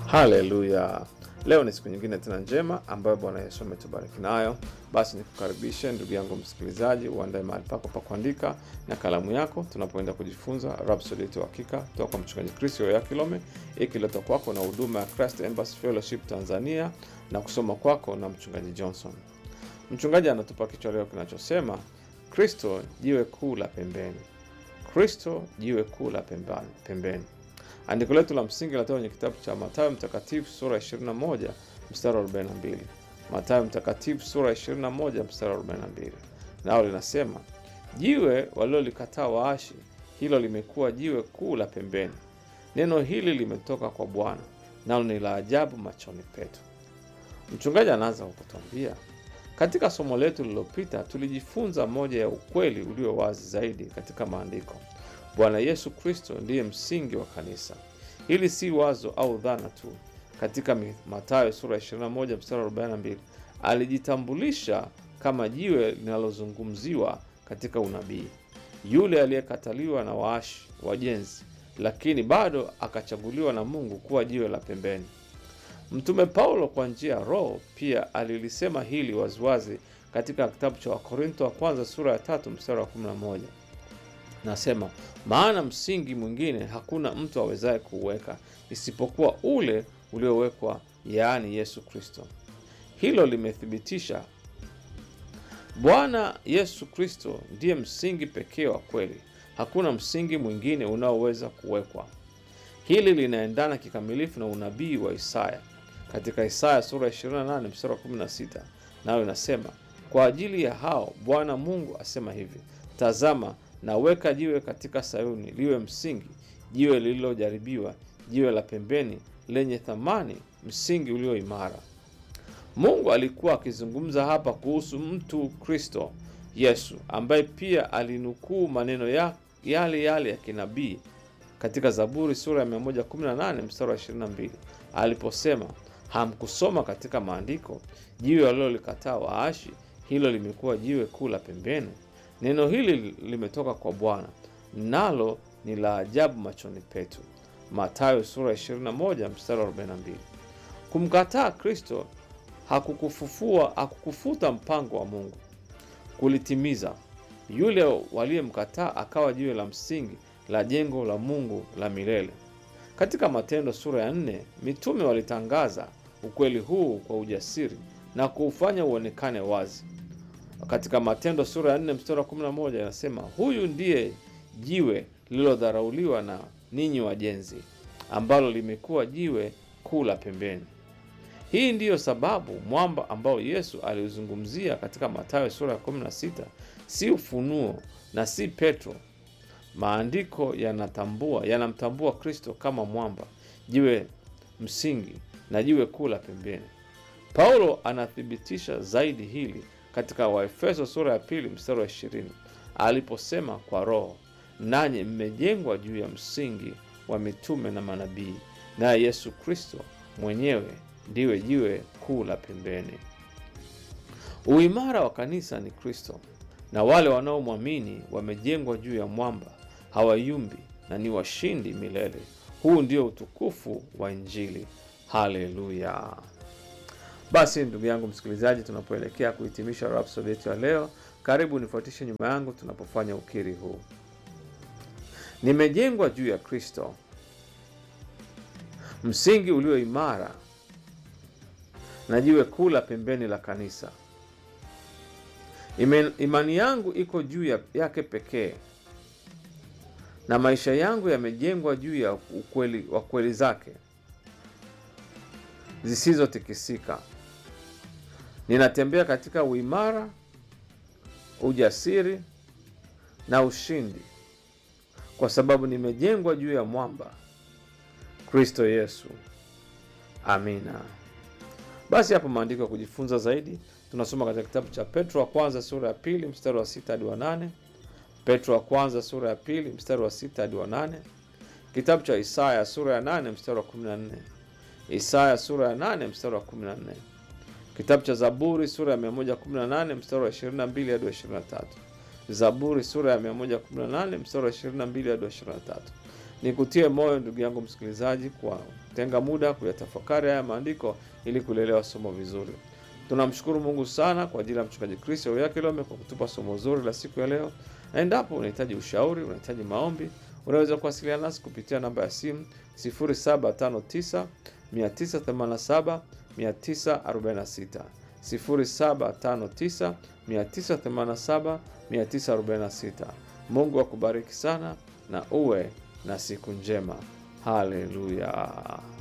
Haleluya! Leo ni siku nyingine tena njema ambayo Bwana Yesu ametubariki nayo. Basi nikukaribishe ndugu yangu msikilizaji, uandae mahali pako pa kuandika na kalamu yako, tunapoenda kujifunza Rhapsody yetu ya Hakika toka kwa mchungaji Chris ya Kilome, ikiletwa kwako na huduma ya Christ Embassy Fellowship Tanzania na kusoma kwako na mchungaji Johnson. Mchungaji anatupa kichwa leo kinachosema Kristo jiwe kuu la pembeni. Kristo jiwe kuu la pembani- pembeni. Andiko letu la msingi linatoka kwenye kitabu cha Mathayo Mtakatifu sura ya 21 mstari wa 42. Mathayo Mtakatifu sura ya 21 mstari wa 42, nao linasema jiwe walilolikataa waashi, hilo limekuwa jiwe kuu la pembeni. Neno hili limetoka kwa Bwana, nalo ni la ajabu machoni petu. Mchungaji anaanza kwa kutuambia katika somo letu lililopita tulijifunza moja ya ukweli ulio wazi zaidi katika maandiko. Bwana Yesu Kristo ndiye msingi wa kanisa. Hili si wazo au dhana tu. Katika Mi- Mathayo sura ya 21 mstari wa 42 alijitambulisha kama jiwe linalozungumziwa katika unabii, yule aliyekataliwa na waashi wajenzi, lakini bado akachaguliwa na Mungu kuwa jiwe la pembeni. Mtume Paulo kwa njia ya Roho pia alilisema hili waziwazi katika kitabu cha Wakorintho wa kwanza sura ya tatu mstari wa 11. Nasema, maana msingi mwingine hakuna mtu awezaye kuuweka isipokuwa ule uliowekwa, yaani Yesu Kristo. Hilo limethibitisha Bwana Yesu Kristo ndiye msingi pekee wa kweli. Hakuna msingi mwingine unaoweza kuwekwa. Hili linaendana kikamilifu na unabii wa Isaya katika Isaya sura ya 28 mstari wa 16, nayo inasema kwa ajili ya hao Bwana Mungu asema hivi, tazama naweka jiwe katika Sayuni liwe msingi, jiwe lililojaribiwa, jiwe la pembeni lenye thamani, msingi ulio imara. Mungu alikuwa akizungumza hapa kuhusu mtu Kristo Yesu, ambaye pia alinukuu maneno ya yale yale ya kinabii katika Zaburi sura ya 118 mstari wa 22 aliposema, hamkusoma katika maandiko, jiwe walilolikataa waashi, hilo limekuwa jiwe kuu la pembeni. Neno hili limetoka kwa Bwana, nalo ni la ajabu machoni petu. Mathayo sura ya 21 mstari wa 42. Kumkataa Kristo hakukufufua hakukufuta mpango wa Mungu kulitimiza. Yule waliyemkataa akawa jiwe la msingi la jengo la Mungu la milele. Katika Matendo sura ya nne, mitume walitangaza ukweli huu kwa ujasiri na kuufanya uonekane wazi. Katika Matendo sura ya 4 mstari wa 11 inasema, huyu ndiye jiwe lililodharauliwa na ninyi wajenzi, ambalo limekuwa jiwe kuu la pembeni. Hii ndiyo sababu mwamba ambao Yesu aliuzungumzia katika Mathayo sura ya 16 si ufunuo na si Petro. Maandiko yanatambua yanamtambua Kristo kama mwamba, jiwe msingi na jiwe kuu la pembeni. Paulo anathibitisha zaidi hili katika Waefeso sura ya pili mstari wa 20 aliposema kwa Roho, nanyi mmejengwa juu ya msingi wa mitume na manabii, naye Yesu Kristo mwenyewe ndiwe jiwe kuu la pembeni. Uimara wa kanisa ni Kristo, na wale wanaomwamini wamejengwa juu ya mwamba, hawayumbi na ni washindi milele. Huu ndio utukufu wa Injili. Haleluya! Basi ndugu yangu msikilizaji, tunapoelekea kuhitimisha Rhapsody yetu ya leo, karibu nifuatishe nyuma yangu tunapofanya ukiri huu. Nimejengwa juu ya Kristo, msingi ulio imara na jiwe kuu la pembeni la kanisa. Ime- Imani yangu iko juu ya- yake pekee, na maisha yangu yamejengwa juu ya ukweli wa kweli zake zisizotikisika. Ninatembea katika uimara, ujasiri na ushindi, kwa sababu nimejengwa juu ya mwamba, Kristo Yesu. Amina. Basi hapo maandiko ya kujifunza zaidi tunasoma katika kitabu cha Petro wa kwanza sura ya pili mstari wa sita hadi wa nane Petro wa kwanza sura ya pili mstari wa sita hadi wa nane kitabu cha Isaya sura ya nane mstari wa kumi na nne Isaya sura ya nane mstari wa kumi na nne kitabu cha Zaburi sura ya 118 mstari wa 22 hadi wa 23 Zaburi sura ya 118 mstari wa 22 hadi wa 23 Nikutie moyo ndugu yangu msikilizaji, kwa tenga muda kuyatafakari haya maandiko ili kulielewa somo vizuri. Tunamshukuru Mungu sana kwa ajili ya mchungaji Kristo Oyakhilome kwa kutupa somo zuri la siku ya leo, na endapo unahitaji ushauri, unahitaji maombi, unaweza kuwasiliana nasi kupitia namba ya simu 0759 987 946 0759 987 946. Mungu akubariki sana na uwe na siku njema. Haleluya.